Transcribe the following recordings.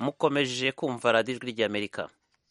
mukomeje kumva radiyo ijwi ry'amerika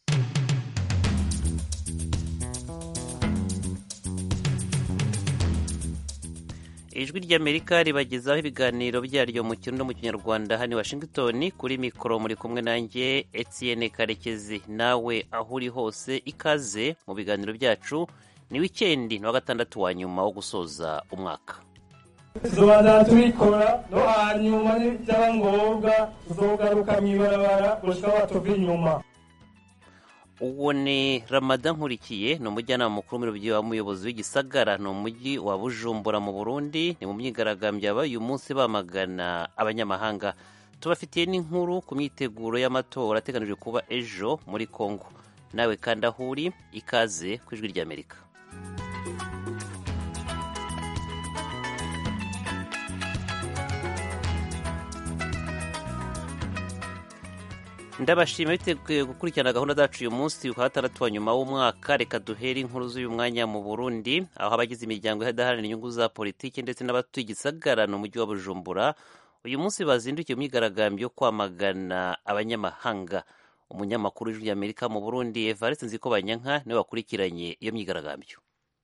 ijwi ry'amerika ribagezaho ibiganiro byaryo mu kirundi no mu kinyarwanda hano i washington kuri mikoro muri kumwe nanjye etienne karekezi nawe aho uri hose ikaze mu biganiro byacu ni wikendi ni wa gatandatu wa nyuma wo gusoza umwaka tuzobanza tubikora no hanyuma byaba ngombwa tuzogaruka mu ibarabara gushika batuva inyuma uwo ni ramadan nkurikiye ni umujyanama mukuru w'umuriro w'umuyobozi w'igisagara ni umujyi wa bujumbura mu burundi ni mu myigaragambyo yabaye uyu munsi bamagana abanyamahanga tubafitiye n'inkuru ku myiteguro y'amatora ateganijwe kuba ejo muri congo nawe kandi aho uri ikaze ku ijwi ry'amerika ndabashima biteguye gukurikirana gahunda zacu uyu munsi wa gatandatu wa nyuma w'umwaka reka duhere inkuru z'uyu mwanya mu burundi aho abagize imiryango idaharanira inyungu za politiki ndetse n'abatuye igisagara ni umujyi wa bujumbura uyu munsi bazindukiye mu myigaragambyo yo kwamagana abanyamahanga umunyamakuru w'ijwi ry'amerika mu burundi evariste nziko banyanka niwe wakurikiranye iyo myigaragambyo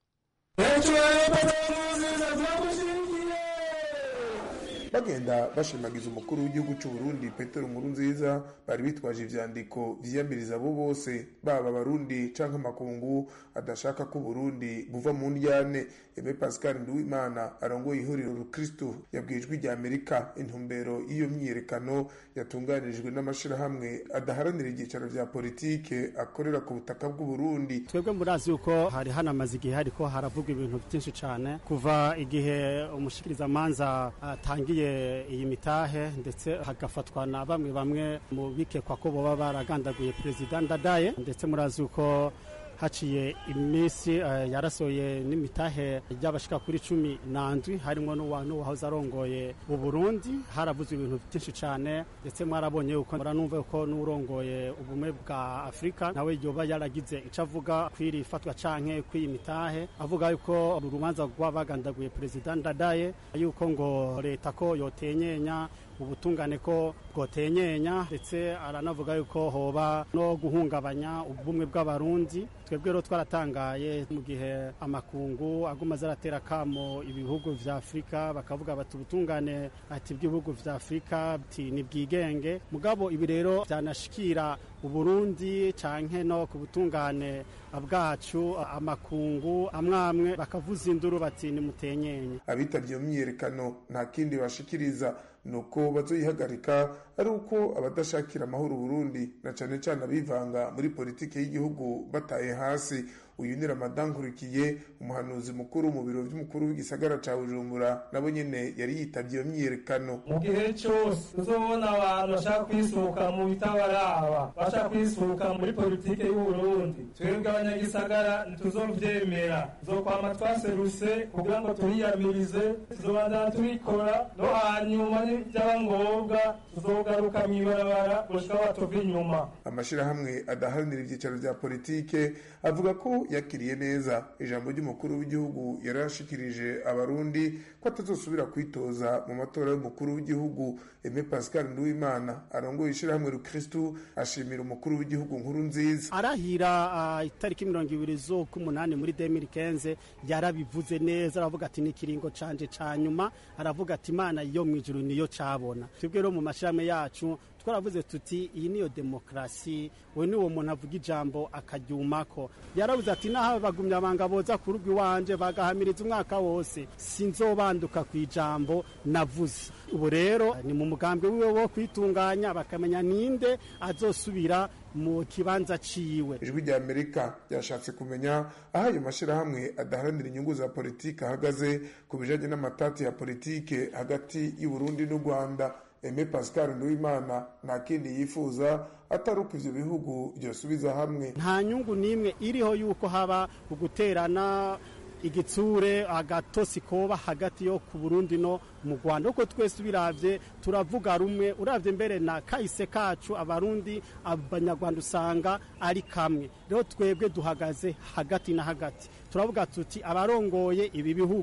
bagenda bashimagiza umukuru w'igihugu cy'u Burundi Petero Nkurunziza bari bitwaje ivyandiko vyiyamiriza abo bose baba abarundi canke amakungu adashaka ko Burundi buva mu ndyane Aime Pascal Nduwimana arongoye ihuriro rukristo yabwiye ijwi rya Amerika intumbero y'iyo myiyerekano yatunganirijwe n'amashirahamwe adaharanira ibyicaro vya politike akorera ku butaka bw'u Burundi twebwe murazi yuko hari hanamaze igihe hariko haravugwa ibintu byinshi cane kuva igihe umushikirizamanza atangiye iyi mitahe ndetse hagafatwa na bamwe bamwe mu bikekwa ko boba baragandaguye perezida ndadaye ndetse murazi yuko haciye iminsi uh, yarasohoye n'imitahe ry'abashika kuri cumi nandwi harimo n'uwahoze arongoye uburundi haravuzwe ibintu byinshi cyane ndetse mwarabonye yuko muranumva yuko n'urongoye ubumwe bwa afurika nawe yoba yaragize icyo avuga kw'iri fatwa canke kw'iyi mitahe avuga yuko uru rubanza rw'abagandaguye perezida ndadaye yuko ngo leta ko yotenyenya ubutungane ko bwotenyenya ndetse aranavuga yuko hoba no guhungabanya ubumwe bw'abarundi twebwe rero twaratangaye mu gihe amakungu aguma azaratera kamo ibihugu vya afurika bakavuga bati ubutungane ati bw'ibihugu vya afurika ati ni bwigenge mugabo ibi rero byanashikira uburundi canke no ku butungane bwacu amakungu amwamwe bakavuza induru bati nimutenyenye abitabye iyo myiyerekano nta kindi bashikiriza nuko bazoyihagarika ari uko abadashakira amahoro Burundi na cane cane abivanga muri politike y'igihugu bataye hasi uyu ni Ramadan Nkurikiye umuhanuzi mukuru mu biro by'umukuru w'igisagara ca Bujumbura nabo nyene yari yitabye iyo myiyerekano mu gihe cyose tuzobona abantu bashaka kwisuka mu bitabaraba bashaka kwisuka muri politike y'u Burundi twebwe abanyagisagara ntituzovyemera tuzokwama twaseruse kugira ngo turiyamirize tuzobanza tubikora no hanyuma byaba ngombwa tuzogaruka mu ibarabara gushika batuva inyuma amashirahamwe adaharanira ivyicaro vya politike avuga ko yakiriye neza ijambo ry'umukuru w'igihugu yarashikirije abarundi ko atazosubira kwitoza mu matora y'umukuru w'igihugu Aime Pascal Nduwimana arongoye ishirahamwe rukristu ashimira umukuru w'igihugu nkuru nziza arahira uh, itariki mirongo ibiri z'ukumunani muri 2015 yarabivuze neza aravuga ati ni ikiringo canje ca nyuma aravuga ati imana yo mwijuru niyo cabona twebwe rero mu mashirahamwe yacu twaravuze tuti iyi niyo demokarasi we ni uwo muntu avuga ijambo akaryumako yaravuze ati naho bagumye abanga boza ku rugo iwanje bagahamiriza umwaka wose sinzobanduka ku ijambo navuze ubu rero ni mu mugambi wiwe wo kwitunganya bakamenya ninde azosubira mu kibanza ciwe ijwi rya amerika ryashatse kumenya aho ayo mashyirahamwe adaharanira inyungu za politiki ahagaze ku bijanye n'amatati ya politike hagati y'uburundi n'u rwanda Aime Pascal Nduwimana nta kindi yifuza atari uko ivyo bihugu byosubiza hamwe nta nyungu n'imwe iriho yuko haba uguterana igitsure agatosi koba hagati yo ku Burundi no mu Rwanda uko twese biravye turavuga rumwe uravye mbere na kahise kacu abarundi abanyarwanda usanga ari kamwe rero twebwe duhagaze hagati na hagati turavuga tuti abarongoye ibi bihugu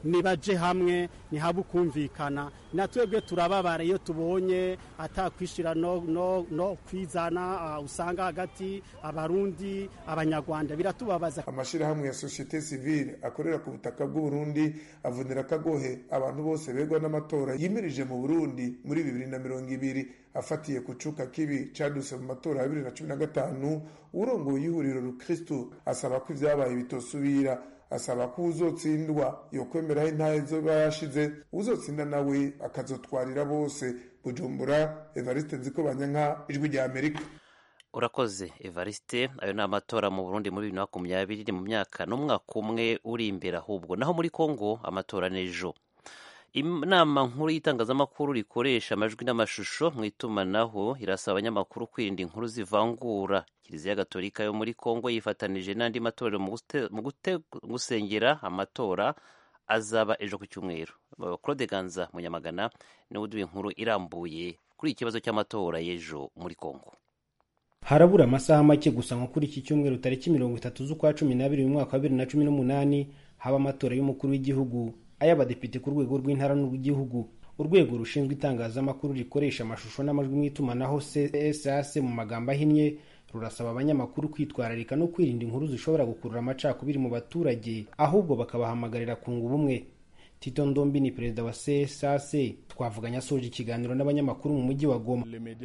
nibaje hamwe ntihabe ukumvikana na twebwe turababara iyo tubonye atakwishira no, no, no kwizana uh, usanga hagati abarundi abanyarwanda biratubabaza amashirahamwe ya societe civile akorera ku butaka bw'uburundi avunira akagohe abantu bose begwa n'amatora yimirije mu burundi muri bibiri na mirongo ibiri afatiye ku cuka kibi caduse mu matora ya bibiri na cumi na gatanu urongoye ihuriro rukristu asaba ko ivyabaye bitosubira asaba ko uzotsindwa yokwemeraho intahe zoba yashize uzotsinda nawe akazotwarira bose bujumbura evariste nziko banyanka ijwi rya amerika urakoze evariste ayo ni amatora mu burundi muri bibiri na makumyabiri mu myaka n'umwaka umwe uri imbere ahubwo naho muri kongo amatora n'ejo inama nkuru y'itangazamakuru rikoresha amajwi n'amashusho mu itumanaho irasaba abanyamakuru kwirinda inkuru zivangura kiliziya gatolika yo muri kongo yifatanije n'andi matorero mu gusengera amatora azaba ejo ku cyumweru claude ganza munyamagana niwe uduha inkuru irambuye kuri iki kibazo cy'amatora y'ejo muri kongo harabura amasaha make gusa nko kuri iki cyumweru tariki mirongo itatu z'ukwa cumi n'abiri mu mwaka wa bibiri na cumi n'umunani haba amatora y'umukuru w'igihugu ay'abadepite ku rwego rw'intara n'urw'igihugu urwego rushinzwe itangazamakuru rikoresha amashusho n'amajwi mu itumanaho csas mu magambo ahinnye rurasaba abanyamakuru kwitwararika no kwirinda inkuru zishobora gukurura amacakubiri mu baturage ahubwo bakabahamagarira kunga ubumwe tito ndombi ni perezida wa csas twavuganye asoje ikiganiro n'abanyamakuru mu mujyi wa goma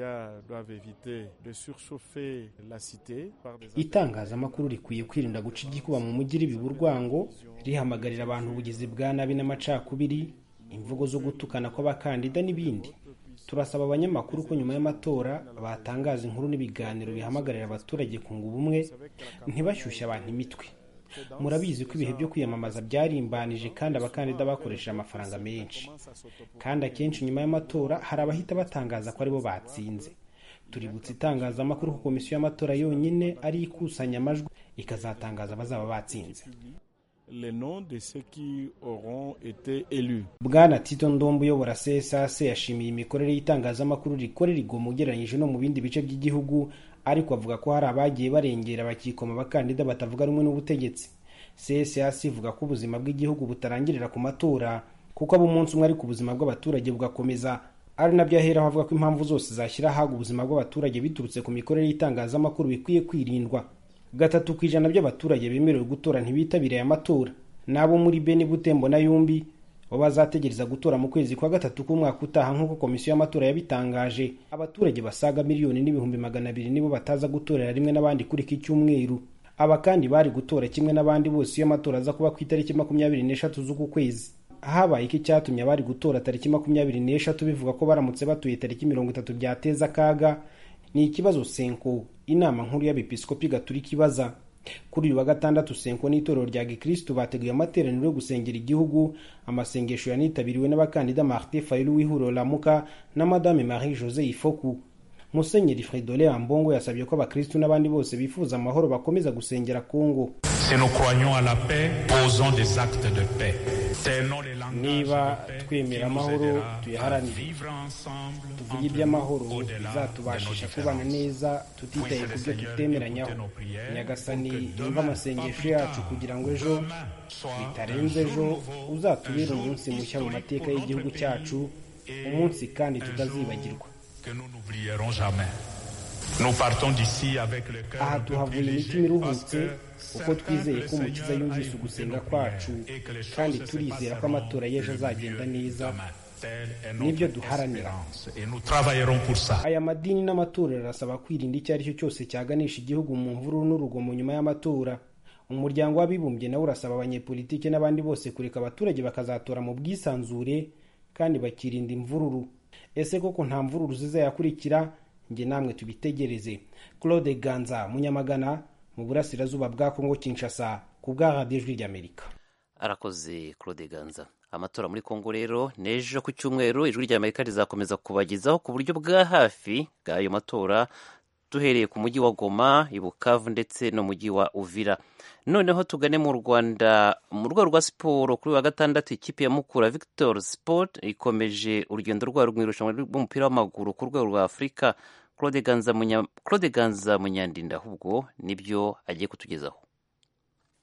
itangazamakuru rikwiye kwirinda guca igikuba mu mujyi ribiba urwango rihamagarira abantu ubugizi bwa nabi n'amacakubiri imvugo zo gutukana kw'abakandida n'ibindi turasaba abanyamakuru ko nyuma y'amatora batangaza inkuru n'ibiganiro bihamagarira abaturage kunga ubumwe ntibashyushye abantu imitwe murabizi ko ibihe byo kwiyamamaza byarimbanije kandi abakandida bakoresheje amafaranga menshi kandi akenshi nyuma y'amatora hari abahita batangaza ko aribo batsinze tuributsa itangazamakuru ko komisiyo y'amatora yonyine ari ikusanya amajwi ikazatangaza abazaba batsinze bwana tito ndombo uyobora csas yashimiye imikorere y'itangazamakuru rikorera igoma ugereranyije no mu bindi bice by'igihugu ariko avuga ko hari abagiye barengera bakikoma abakandida batavuga rumwe n'ubutegetsi csas ivuga ko ubuzima bw'igihugu butarangirira ku matora kuko aba umunsi umwe ariko ubuzima bw'abaturage bugakomeza ari nabyo aheraho avuga ko impamvu zose zashyira ahaga ubuzima bw'abaturage biturutse ku mikorere y'itangazamakuru bikwiye kwirindwa gatatu ku ijana by'abaturage bemerewe gutora ntibitabiriye aya matora n'abo muri beni butembo na yumbi bo bazategereza gutora mu kwezi kwa gatatu k'umwaka utaha nk'uko komisiyo y'amatora yabitangaje abaturage basaga miliyoni n'ibihumbi magana abiri nibo bataza gutorera rimwe n'abandi kuri iki cyumweru aba kandi bari gutora kimwe n'abandi bose iyo amatora aza kuba ku itariki makumyabiri n'eshatu z'uku kwezi habaye iki cyatumye abari gutora tariki makumyabiri n'eshatu bivuga ko baramutse batuye tariki mirongo itatu byateza akaga ni ikibazo senko inama nkuru y'abepiskopi gaturika ibaza kuri uyu wa gatandatu senko n'itorero rya gikristu bateguye amateraniro yo gusengera igihugu amasengesho yanitabiriwe n'abakandida martin fayulu w'ihuriro lamuka na madame marie jose ifoku musenyeri fridole ambongo yasabye ko abakristu n'abandi bose bifuza amahoro bakomeza gusengera kongo Si nous croyons à la paix, posons des actes de paix. Tenons les langages niba de paix twemera qui nous amahoro aidera à tuyaharanire vivre ensemble tuvuge entre iby'amahoro nous, au-delà de nos bizatubashisha kubana différences. neza tutitaye ku byo Seigneur, tutemeranyaho écoutez nos prières nyagasani pour que yumve demain, amasengesho pas yacu plus tard, kugira ngo ejo demain soit bitarenze un ejo jour nouveau, uzatubere un jour umunsi mushya mu historique mateka pour y'igihugu notre cyacu pays umunsi kandi et un tutazibagirwa jour que nous n'oublierons jamais. Nous partons d'ici avec le cœur aha un peu tuhavuye plus imitima léger iruhutse parce que kuko c'est twizeye que ko le umukiza Seigneur a yumvise écouté ugusenga nos kwacu prières et que les choses kandi se turizera ko passeront amatora y'ejo de azagenda mieux neza demain. Telle est Nibyo notre duharanira. espérance et nous travaillerons pour ça. aya madini n'amatorero arasaba kwirinda icyo ari cyo cyose cyaganisha igihugu mu mvururu n'urugomo nyuma y'amatora umuryango w'abibumbye nawe urasaba abanyepolitiki n'abandi bose kureka abaturage bakazatora mu bwisanzure kandi bakirinda imvururu ese koko nta mvururu zizayakurikira njye namwe tubitegereze claude ganza munyamagana mu burasirazuba bwa kongo kinshasa ku bwa radiyo ijwi ry'amerika arakoze claude ganza amatora muri kongo rero n'ejo ku cyumweru ijwi rya amerika rizakomeza kubagezaho ku buryo bwa hafi bw'ayo matora duhereye ku mujyi wa goma i bukavu ndetse no mujyi wa uvira noneho tugane mu rwanda mu rwego rwa siporo kuri uyu wa gatandatu ikipe ya mukura victor sport ikomeje urugendo rwayo mu irushanwa rw'umupira w'amaguru ku rwego rwa afurika claude ganza Munya- Claude Ganza munyandinda ahubwo nibyo agiye kutugezaho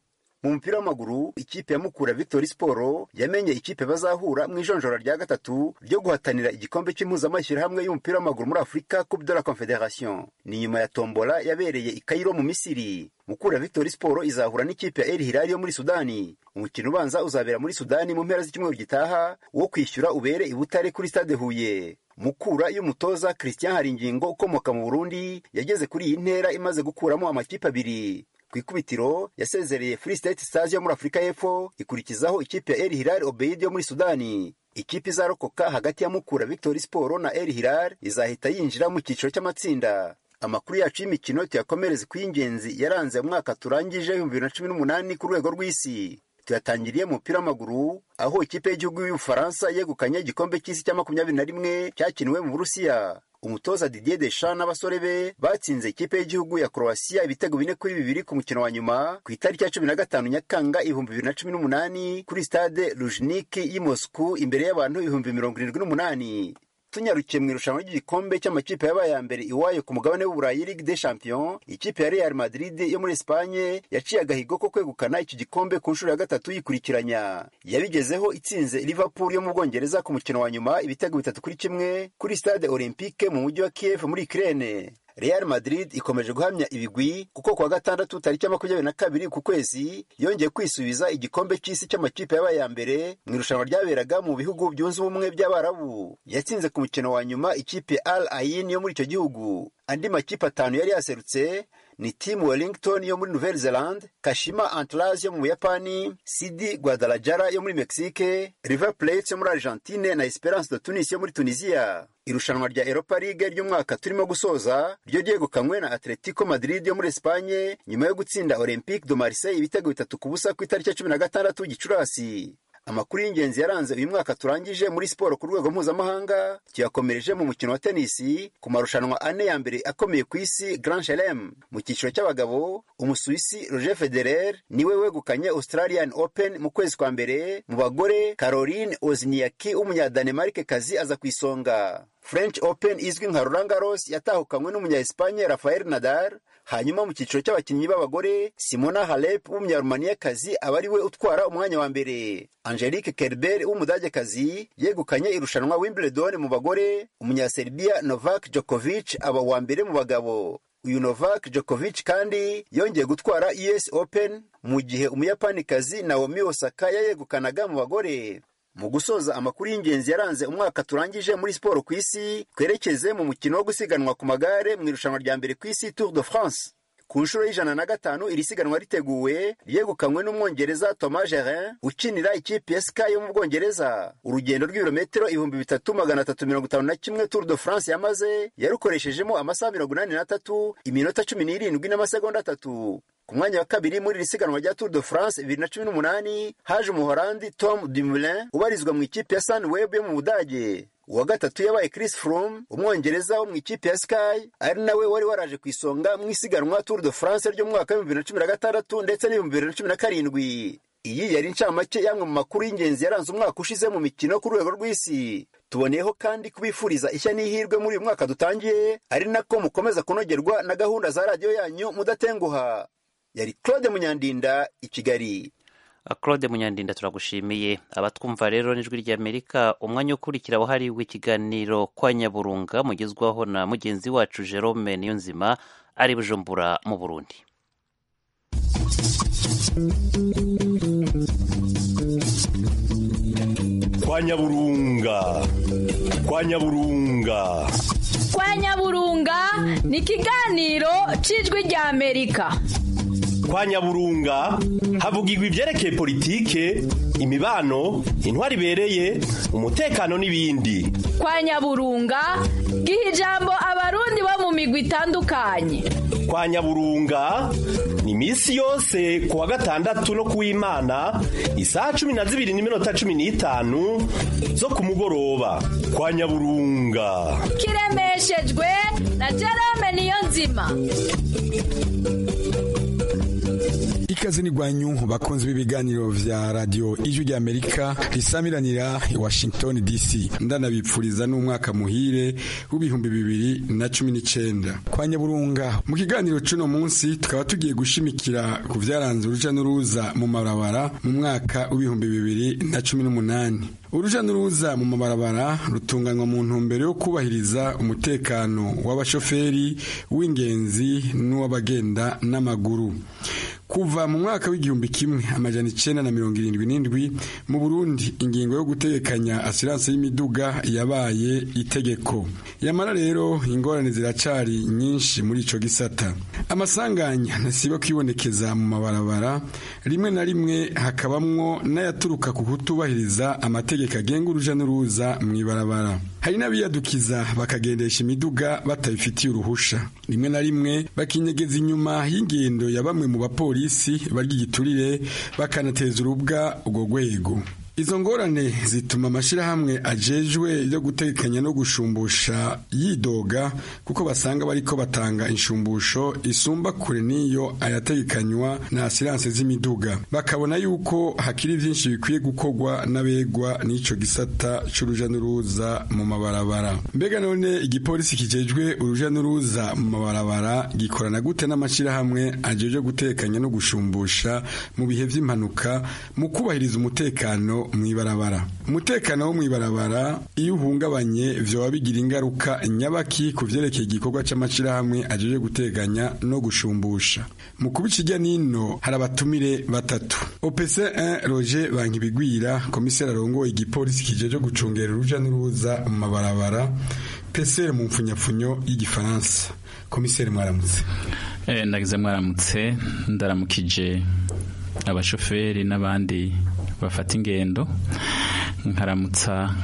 mu mupira w'amaguru ikipe ya mukura victory sport yamenye ikipe bazahura mu ijonjora rya gatatu ryo guhatanira igikombe cy'impuzamashyirahamwe y'umupira w'amaguru muri afurika coupe de la confederation ni nyuma ya tombola yabereye i kairo mu misiri mukura victory sport izahura n'ikipe ya el hilal yo muri sudani umukino ubanza uzabera muri sudani mu mpera z'icyumweru gitaha wo kwishyura ubere i butare kuri stade huye mukura y'umutoza christian haringingo ukomoka mu burundi yageze kuri iyi ntera imaze gukuramo amakipe abiri ku ikubitiro yasezereye free state stars yo muri afurika y'epfo ikurikizaho ikipe ya el hilal obeid yo muri sudani ikipe izarokoka hagati ya mukura victory sport na el hilal izahita yinjira mu cyiciro cy'amatsinda amakuru yacu y'imikino tuyakomereze ku y'ingenzi yaranze umwaka turangije ibihumbi bibiri na cumi n'umunani ku rwego rw'isi tuyatangiriye mu mupira w'amaguru aho ikipe y'igihugu y'ubufaransa yegukanye igikombe cy'isi cya makumyabiri na rimwe cyakiniwe mu burusiya umutoza didier deschamps n'abasore be batsinze ikipe y'igihugu ya croatia ibitego bine kuri bibiri ku mukino wa nyuma ku itariki ya cumi na gatanu nyakanga ibihumbi bibiri na cumi n'umunani kuri stade lujniki y'i moscou imbere y'abantu ibihumbi mirongo irindwi n'umunani tunyarukiye mu irushanwa ry'igikombe cy'amakipe yabaye ya mbere iwayo ku mugabane w'uburayi ligue des champions ikipe ya real madrid yo muri espanye yaciye agahigo ko kwegukana iki gikombe ku nshuro ya gatatu yikurikiranya yabigezeho itsinze liverpool yo mu bwongereza ku mukino wa nyuma ibitego bitatu kuri kimwe kuri stade olympique mu mujyi wa kiev muri ukraine Real Madrid ikomeje guhamya ibigwi kuko kuwa gatandatu tariki ya makumyabiri na kabiri ku kwezi yongeye kwisubiza igikombe cy'isi cy'amakipe yabaye ya mbere mu irushanwa ryaberaga mu bihugu byunze ubumwe by'abarabu yatsinze ku mukino wa nyuma ikipe Al Ain yo muri icyo gihugu andi makipe atanu yari yaserutse ni Team Wellington yo muri Nouvelle Zelande, Kashima Antlers yo mu Buyapani, CD Guadalajara yo muri Mexique, River Plate yo muri Argentine na Esperance de Tunis yo muri Tunisia. Irushanwa rya Europa League ry'umwaka turimo gusoza ryo ryegukanywe na Atletico Madrid yo muri Espagne nyuma yo gutsinda Olympique de Marseille ibitego bitatu ku busa ku itariki ya cumi na gatandatu Gicurasi. amakuru y'ingenzi yaranze uyu mwaka turangije muri siporo ku rwego mpuzamahanga tuyakomereje mu mukino wa tenisi ku marushanwa ane ya mbere akomeye ku isi Grand Chelem mu cyiciro cy'abagabo umusuwisi Roger Federer niwe wegukanye Australian Open mu kwezi kwa mbere mu bagore Caroline Wozniacki w'umunyadanemarke kazi aza ku isonga French Open izwi nka Roland Garros yatahukanywe n'umunya-Espagne Rafael Nadal hanyuma mu cyiciro cy'abakinnyi b'abagore Simona Halep w'umunyarumaniya-kazi aba ari we utwara umwanya wa mbere Angelique Kerber w'umudagekazi yegukanye irushanwa Wimbledon mu bagore umunyaserbia Novak Djokovic aba uwa mbere mu bagabo uyu Novak Djokovic kandi yongeye gutwara US Open mu gihe umuyapanikazi Naomi Osaka yayegukanaga mu bagore mu gusoza amakuru y'ingenzi yaranze umwaka turangije muri siporo ku isi twerekeze mu mukino wo gusiganwa ku magare mu irushanwa rya mbere ku isi Tour de France ku nshuro y'ijana na gatanu iri siganwa riteguwe ryegukanywe n'umwongereza Thomas Gerin ukinira ikipe ya Sky yo mu Bwongereza urugendo rw'ibirometero ibihumbi bitatu magana atatu mirongo itanu na kimwe Tour de France yamaze yarukoreshejemo amasaha mirongo inani n'atatu iminota cumi n'irindwi n'amasegonda atatu ku mwanya wa kabiri muri iri siganwa rya Tour de France bibiri na cumi n'umunani haje umuhorandi Tom Dumoulin ubarizwa mu ikipe ya Sunweb yo mu Budage uwa gatatu yabaye Chris Froome umwongereza wo mu ikipe ya Sky ari nawe wari waraje ku isonga mu isiganwa Tour de France ryo mu mwaka w'ibihumbi bibiri na cumi na gatandatu ndetse n'ibihumbi bibiri na cumi na karindwi iyi yari incamake y'amwe mu makuru y'ingenzi yaranze umwaka ushize mu mikino ku rwego rw'isi tuboneyeho kandi kubifuriza ishya n'ihirwe muri uyu mwaka dutangiye ari nako mukomeza kunogerwa na gahunda za radiyo yanyu mudatenguha yari Claude Munyandinda i Kigali claude munyandinda turagushimiye abatwumva rero n'ijwi ry'amerika umwanya ukurikira wahariwe ikiganiro kwa nyaburunga mugezwaho na mugenzi wacu jerome niyonzima ari bujumbura mu burundi kwa nyaburunga kwa nyaburunga kwa nyaburunga ni ikiganiro cy'ijwi ry'amerika kwa nyaburunga havugirwa ibyerekeye politike imibano intwari ibereye umutekano n'ibindi kwa nyaburunga giha ijambo abarundi bo mu migwi itandukanye kwa nyaburunga ni iminsi yose ku wa gatandatu no ku w'imana isaha cumi na zibiri n'iminota cumi n'itanu zo ku mugoroba kwa nyaburunga kiremeshejwe na jerome niyo nzima ikaze n'igwanyu bakunze b'ibiganiro vya radio ijwi rya amerika risamiranira i washington dc ndanabipfuriza n'umwaka muhire w'ibihumbi bibiri na cumi n'icenda kwa nyaburunga mu kiganiro c'uno munsi tukaba tugiye gushimikira ku vyaranze uruja n'uruza mu mabarabara mu mwaka w'ibihumbi bibiri na cumi n'umunani uruja n'uruza mu mabarabara rutunganywa mu ntumbero yo kubahiriza umutekano w'abashoferi w'ingenzi n'uw'abagenda n'amaguru kuva mu mwaka w'igihumbi kimwe amajana icenda na mirongo irindwi n'indwi mu burundi ingingo yo gutegekanya asiranse y'imiduga yabaye itegeko yamara rero ingorane ziracari nyinshi muri ico gisata amasanganya ntasiba kwibonekeza mu mabarabara rimwe na rimwe hakabamwo n'ayaturuka ku kutubahiriza amategeko agenga uruja n'uruza mw'ibarabara hari n'abiyadukiza bakagendesha imiduga batabifitiye uruhusha rimwe na rimwe bakinyegeza inyuma y'ingendo ya bamwe mu bapolisi barya igiturire bakanateza urubwa urwo rwego izo ngorane zituma amashyirahamwe ajejwe yo gutekanya no gushumbusha yidoga kuko basanga bariko batanga inshumbusho isumba kure n'iyo ayategekanywa na asiranse z'imiduga bakabona yuko hakiri byinshi bikwiye gukorwa n'abegwa n'ico gisata c'uruja n'uruza mu mabarabara mbega none igipolisi kijejwe uruja n'uruza mu mabarabara gikorana gute n'amashyirahamwe ajejwe gutekanya no gushumbusha mu bihe vy'impanuka mu kubahiriza umutekano mw'ibarabara umutekano wo mw'ibarabara iyo uhungabanye vyoba bigira ingaruka nyabaki ku vyerekeye igikorwa c'amashirahamwe ajeje guteganya no gushumbusha mu kuba ikijya nino hari abatumire batatu opc 1 roger bankibigwira komiseri arongoye igipolisi kijeje gucungera uruja n'uruza mu mabarabara pcr mu mpfunyapfunyo y'igifaransa komiseri mwaramutse eh, ndagize mwaramutse ndaramukije abashoferi n'abandi bafata ingendo nkaramutsa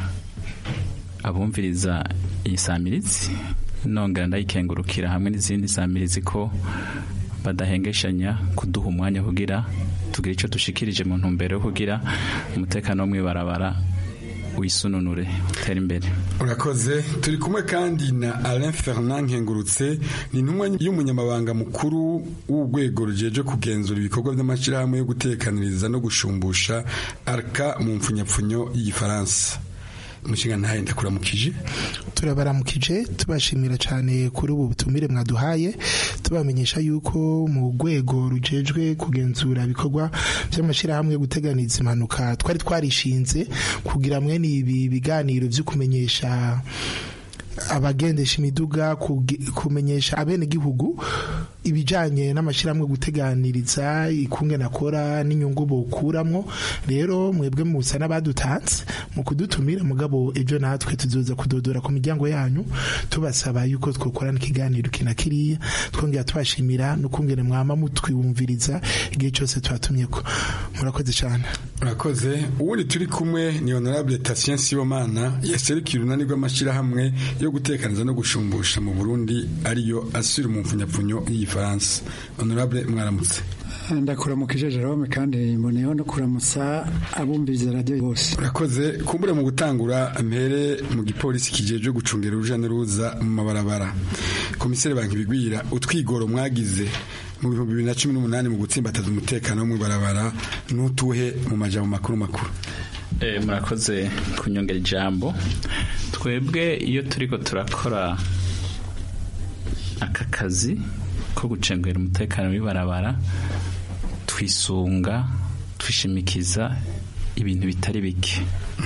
abumviriza iyi samirizi nongera ndayikengurukira hamwe n'izindi samirizi ko badahengeshanya kuduha umwanya kugira tugire icyo dushikirije mu ntumbero yo kugira umutekano wo mw'ibarabara wisununure utera imbere urakoze turi kumwe kandi na Alain Fernand Nkengurutse ni intumwa y'umunyamabanga mukuru w'urwego rujeje kugenzura ibikorwa by'amashyirahamwe yo gutekaniriza no gushumbusha arka mu mfunyapfunyo y'igifaransa umushinga ntahe ndakuramukije turabaramukije tubashimira cyane kuri ubu butumire mwaduhaye tubamenyesha yuko mu rwego rujejwe kugenzura ibikorwa by'amashyirahamwe yo guteganiza impanuka twari twarishinze kugira mwene ibi biganiro byo kumenyesha abagendesha imiduga kumenyesha abenegihugu ibijanye n'amashyirahamwe guteganiriza ikungena akora n'inyungu bokuramwo rero mwebwe musa n'abadutanze mu kudutumira mugabo ejo natwe tuzoza kudodora ku miryango yanyu tubasaba yuko twokorana ikiganiro kina kiriya twongera tubashimira n'ukungene mwama mutwiwumviriza igihe cyose tubatumyeko murakoze cyane urakoze ubundi turi kumwe ni honorable Tatien Sibomana yaserukiye urunani rw'amashyirahamwe yo gutekaniza no gushumbusha mu Burundi ariyo asura mu mfunyapfunyo y'igifaransa honorable mwaramutse ndakuramukije Jerome kandi mboneyeho no kuramutsa abumviriza radio bose urakoze kumbure mu gutangura mpere mu gipolisi kijeje gucungera uruja n'uruza mu mabarabara komiseri banki bigwira utwigoro mwagize mu bihumbi bibiri na cumi n'umunani mu gutsimbataza umutekano wo mu ibarabara n'utuhe mu majambo makuru makuru murakoze kunyongera ijambo twebwe iyo turiko turakora aka kazi ko gucengera umutekano w'ibarabara twisunga twishimikiza ibintu bitari bike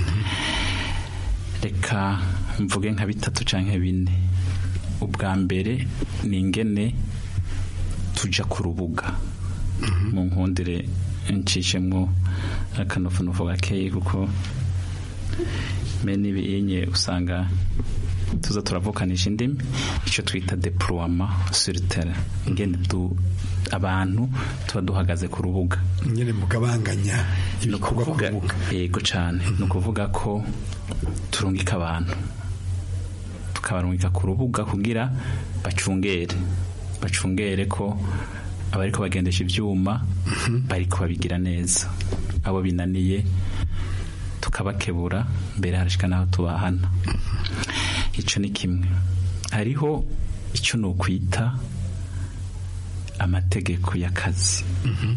reka mvuge nka bitatu canke bine ubwa mbere ni ingene tuja ku rubuga mu nkundire ncishemwo akanofunofu gakeyi kuko mene ibinye usanga tuza turavukanisha indimi icyo twita deploiement sur terrain ingene du abantu tuba duhagaze ku rubuga nyine mugabanganya ibikorwa ku rubuga yego cyane ni ukuvuga ko turungika abantu tukabarungika ku rubuga kugira bacungere bacungere ko abariko bagendesha ivyuma bariko babigira neza abo binaniye tukabakebura mbere harashika naho tubahana ico ni kimwe hariho icyo ni ukwita amategeko y'akazi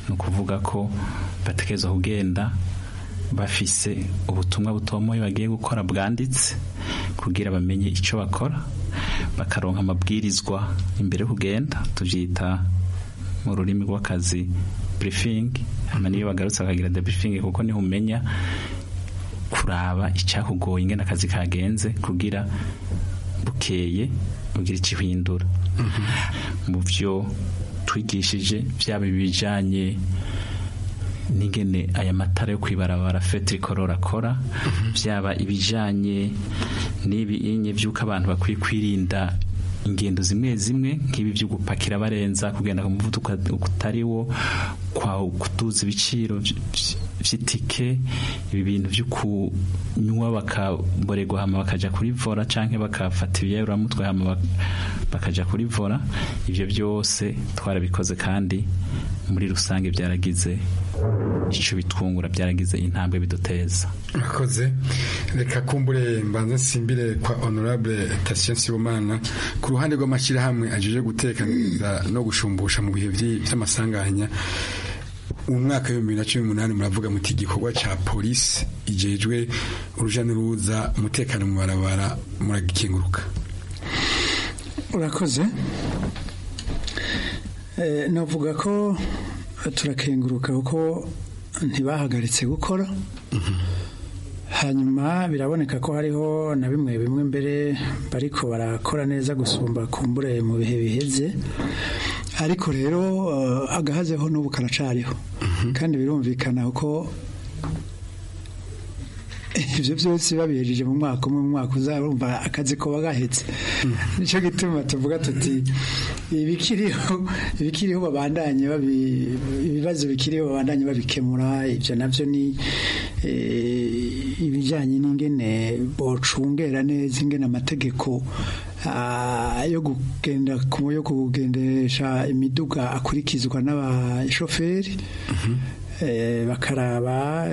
ni ukuvuga ko bategereza kugenda bafise ubutumwa butomoye bagiye gukora bwanditse kugira bamenye icyo bakora bakaronka amabwirizwa imbere yo kugenda tubyita mu rurimi rw'akazi burifingi hanyuma niyo bagarutse bakagira debriefing kuko niho umenya kuraba icyakugoye ingene akazi kagenze kugira bukeye ugira ikihindura mu byo twigishije byaba ibijyanye n'ingene aya matara yo kwibarabara fetricolor akora byaba ibijyanye n'ibinye by'uko abantu bakwiye kwirinda ingendo zimwe zimwe nk'ibi byo gupakira barenza kugenda ku muvuduko utari wo kwa kutuza ibiciro by'itike ibi bintu byo kunywa bakaborerwa hama bakaja kuri vora canke bakafata ibiyayuramutwe hama bakaja kuri vora ivyo byose twarabikoze kandi muri rusange byaragize icyo bitwungura byaragize intambwe biduteza murakoze reka kumbure mbanza nsimbire kwa honorable Tatien Sibomana ku ruhande rw'amashyirahamwe ajeje gutekaniriza no gushumbusha mu bihe by'amasanganya mu mwaka w'ibihumbi bibiri na cumi n'umunani muravuga muti igikorwa cya polisi igejwe uruja n'uruza umutekano mu barabara muragikenguruka urakoze navuga ko turakenguruka kuko ntibahagaritse gukora hanyuma biraboneka ko hariho na bimwe bimwe mbere bariko barakora neza gusumba kumbure mu bihe biheze ariko rero agahazeho n'ubu karacariho kandi birumvikana ko ibyo byose babihejeje mu mwaka umwe mu mwaka uzarumva akazi ko bagahetse nicyo gituma tuvuga tuti ibikiriho ibikiriho babandanye ibibazo bikiriho babandanye babikemura ibyo nabyo ni ibijyanye n'ingene bocungera neza ingene amategeko yo kugenda yo kugendesha imiduga akurikizwa n'abashoferi bakaraba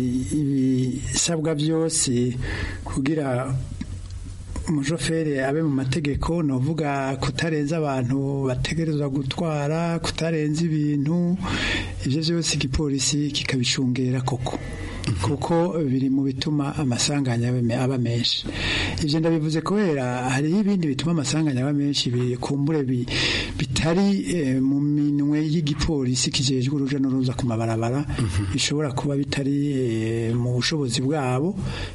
ibisabwa byose kugira umushoferi abe mu mategeko ni uvuga kutarenza abantu bategerezwa gutwara kutarenza ibintu ibyo byose igipolisi kikabicungera koko kuko biri mu bituma amasanganya aba menshi ibyo ndabivuze kubera hariho ibindi bituma amasanganya aba menshi bikumbure bitari mu minwe y'igipolisi kijejwe uruja n'uruza ku mabarabara bishobora kuba bitari mu bushobozi bwabo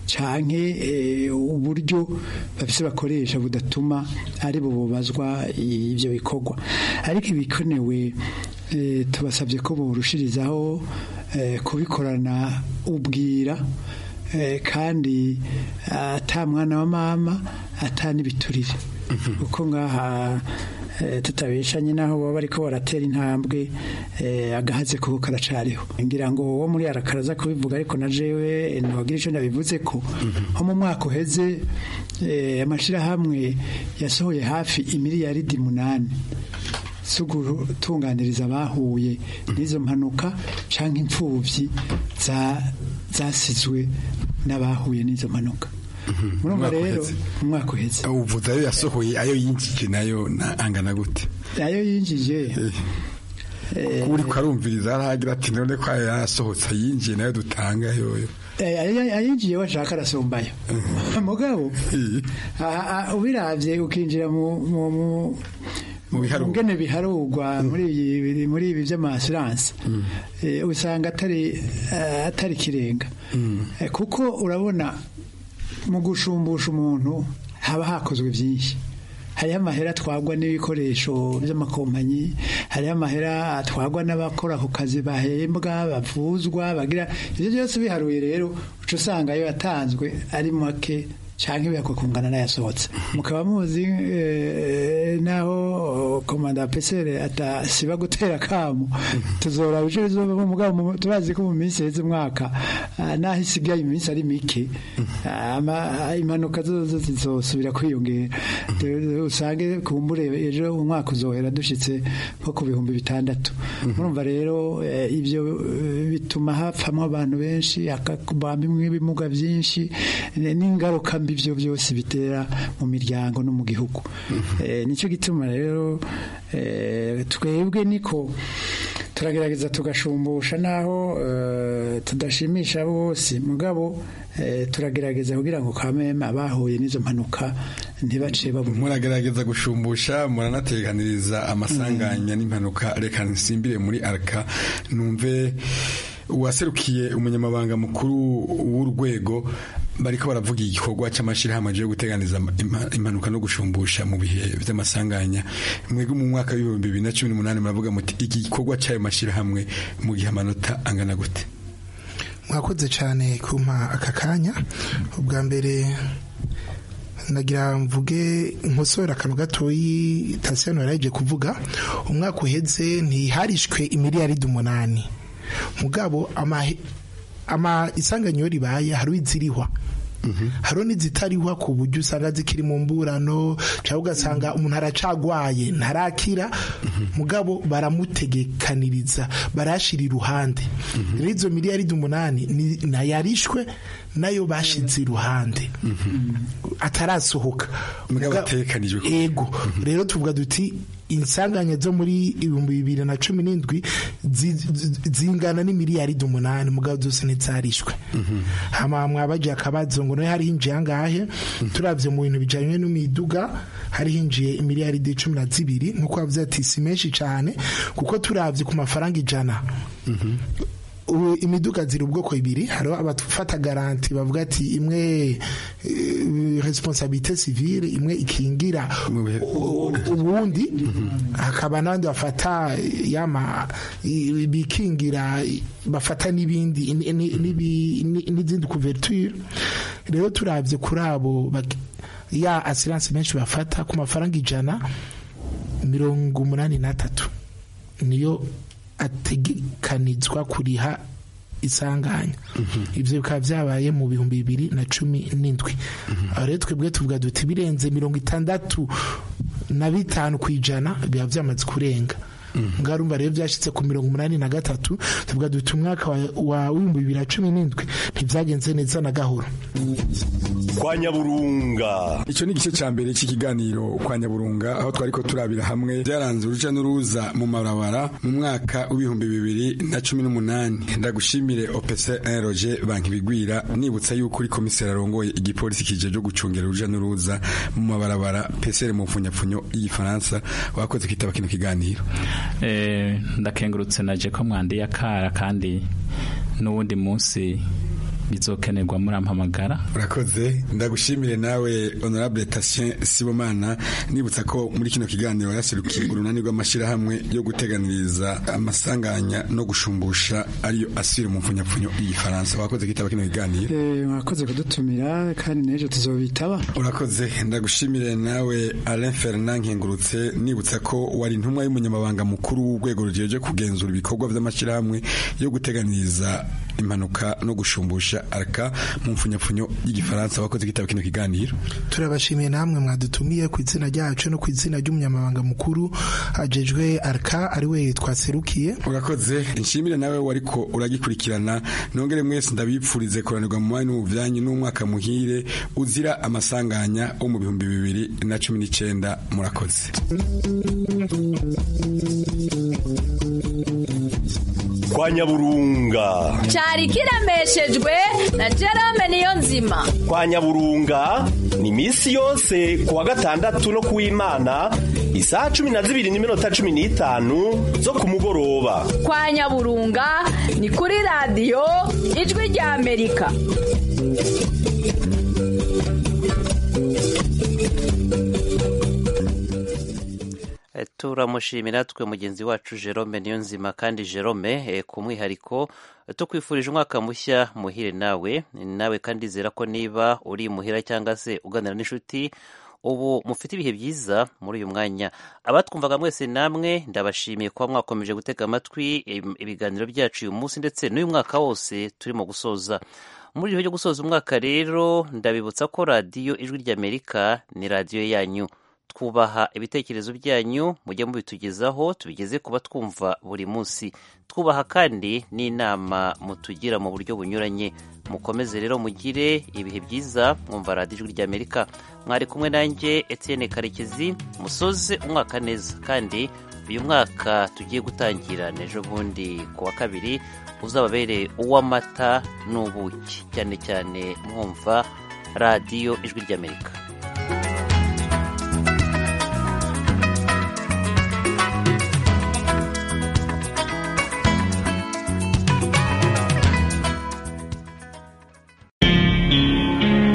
canke uburyo bafise bakoresha budatuma ari bo bubazwa ibyo bikorwa ariko ibikenewe tubasabye ko borushirizaho kubikorana ubwira kandi ata mwana wa mama ata n'ibiturire kuko ngaha tutabeshanye naho baba bariko baratera intambwe agahaze kuko karacariho ngira ngo uwo muri arakaraza kubivuga ariko na jewe ntiwagira icyo nabivuze ko nko mu mwaka uheze amashyirahamwe yasohoye hafi imiliyaridi munani zo gutunganiriza abahuye n'izo mpanuka cyangwa imfubyi zasizwe n'abahuye n'izo mpanuka murumva rero umwaka uheze uvuze ayo yasohoye ayo yinjije nayo angana gute ayo yinjije uri kwarumviriza aragira ati none ko ayo yasohotse yinjiye nayo dutanga yoyo ayinjiye washaka arasumbayo mugabo ubirabye ukinjira mu ngene biharugwa muri muri ibi by'amasiranse usanga atari atari kirenga kuko urabona mu gushumbusha umuntu haba hakozwe byinshi hariho amahera atwagwa n'ibikoresho by'amakompanyi hariho amahera atwagwa n'abakora ku kazi bahembwa bavuzwa bagira ibyo byose biharuye rero uca usanga ayo yatanzwe ari make cyangwa ibihakwa kungana n'ayasohotse mukaba muzi naho komanda pesere atasiba gutera akamu tuzora ibice bizovamo mugabo turazi ko mu minsi heze umwaka naho isigaye iminsi ari mike impanuka zose zizosubira kwiyongera usange kumbure ejo umwaka uzohera dushitse nko ku bihumbi bitandatu murumva rero ibyo bituma hapfamo abantu benshi hakabamo ibimuga byinshi n'ingaruka mbi ibyo byose bitera mu miryango no mu gihugu nicyo gituma rero twebwe niko turagerageza tugashumbusha naho eh, tudashimisha bose mugabo eh, turagerageza kugira ngo kameme abahuye n'izo mpanuka ntibace babura muragerageza gushumbusha muranateganiriza amasanganya n'impanuka reka nsimbire muri arka numve uwaserukiye umunyamabanga mukuru w'urwego bariko baravuga igikorwa cy'amashyirahamwe yo guteganiza impa- impanuka no gushumbusha mu bihe by'amasanganya mwebwe mu mwaka w'ibihumbi bibiri na cumi n'umunani muravuga muti iki gikorwa cy'ayo mashyirahamwe mu gihe amanota angana gute mwakoze cyane kumpa aka kanya ubwa mbere nagira mvuge nkosora akantu gatoyi tasiyano yaraje kuvuga umwaka uheze ntiharishwe imiliyaridi umunani mugabo amahe- ama isanganyo ribaye hari izirihwa hariho n'izitarihwa ku buryo usanga zikiri mu mburano cyangwa ugasanga umuntu aracagwaye ntarakira mugabo baramutegekaniriza barashira iruhande rero izo miliyaridi umunani ni- nayarishwe nayo bashize iruhande atarasohoka mugabo atekanijwe ego rero tuvuga duti insanganya zo muri ibihumbi bibiri na cumi n'indwi zi- zi- zingana n'imiliyaridi umunani mugabo zose ntizarishwe hama mwabaje akabazo ngo nayo hari hinjiye angahe turavye mu bintu bijanye n'imiduga hari hinjiye imiliyaridi cumi na zibiri nk'uko bavuze ati si menshi cane kuko turavye ku mafaranga ijana ubu imiduga ziri ubwoko ibiri hariho abafata garanti bavuga ati imwe eh, responsabilité civile imwe ikingira u- ubundi hakaba n'abandi bafata yama i- bikingira bafata n'ibindi ni- ni- n'ibi- ni- n'izindi couverture rero turavye kuri abo bak- ya assurance menshi bafata ku mafaranga ijana mirongo umunani n'atatu niyo ategekanizwa kuriha isanganya ibyo bikaba byabaye mu bihumbi bibiri na cumi n'indwi aho rero twebwe tuvuga duti birenze mirongo itandatu na bitanu ku ijana biba byamaze kurenga ngarumva rero byashyitse ku mirongo umunani na gatatu tuvuga duti umwaka wa- wa w'ibihumbi bibiri na cumi n'indwi ntibyagenze neza na gahoro kwa nyaburunga icyo ni igice cya mbere cy'ikiganiro kwa nyaburunga aho twari ko turabira hamwe byaranze uruja n'uruza mu mabarabara mu mwaka w'ibihumbi bibiri na cumi n'umunani ndagushimire opc roger banki bigwira nibutsa yuko uri komiseri arongoye igipolisi kije cyo gucungera uruja n'uruza mu mabarabara psr mu mfunyapfunyo y'igifaransa wakoze kwitaba kino kiganiro Eh, ndakengurutse naje ko mwandiye akara kandi n'uwundi munsi bizokenerwa murampamagara urakoze ndagushimire nawe honorable Tatien Sibomana nibutsa ko muri kino kiganiro yaserukiye urunani rw'amashyirahamwe yo guteganiriza amasanganya no gushumbusha ariyo asire mu mfunyapfunyo y'igifaransa wakoze kitaba kino kiganiro Eh, mwakoze kudutumira kandi n'ejo tuzobitaba urakoze ndagushimire nawe Alain Fernand Nkengurutse nibutsa ko wari intumwa y'umunyamabanga mukuru w'urwego rujeje kugenzura ibikorwa by'amashyirahamwe yo guteganiriza impanuka no gushumbusha arka mu mfunyapfunyo y'igifaransa wakoze kitaba kino kiganiro turabashimiye namwe mwadutumiye ku izina ryacu no ku izina ry'umunyamabanga mukuru ajejwe arka ariwe twaserukiye urakoze nshimire nawe wariko uragikurikirana nongere mwese ndabipfurize kuranirwa mu mwanya w'ubuvyanyi n'umwaka muhire uzira amasanganya wo mu bihumbi bibiri na cumi n'icenda murakoze kwa nyaburunga cyari kiremeshejwe na Jerome niyo nzima kwa nyaburunga ni misi yose kuwa gatandatu no kuw'imana isaha cumi na zibiri n'iminota cumi n'itanu zo ku mugoroba kwa nyaburunga ni kuri radiyo ijwi rya amerika Eh, turamushimira twe mugenzi wacu Jerome niyo nzima kandi Jerome eh, ku mwihariko eh, tukwifurije umwaka mushya muhire nawe nawe kandi zera ko niba uri muhira cyangwa se uganira n'inshuti ubu mufite ibihe byiza muri uyu mwanya abatwumvaga mwese namwe ndabashimiye kuba mwakomeje gutega amatwi im- ibiganiro byacu uyu munsi ndetse n'uyu mwaka wose turimo gusoza muri igihe cyo gusoza umwaka rero ndabibutsa ko radiyo ijwi ry'amerika ni radiyo yanyu twubaha ibitekerezo byanyu mujye mubitugezaho tubigeze kuba twumva buri munsi twubaha kandi n'inama mutugira mu buryo bunyuranye mukomeze rero mugire ibihe byiza mwumva radiyo ijwi ry'amerika mwari kumwe nanjye Etienne karekezi musoze umwaka neza kandi uyu mwaka tugiye gutangira n'ejo bundi ku wa kabiri uzababere uw'amata n'ubuki cyane cyane mwumva radiyo ijwi ry'amerika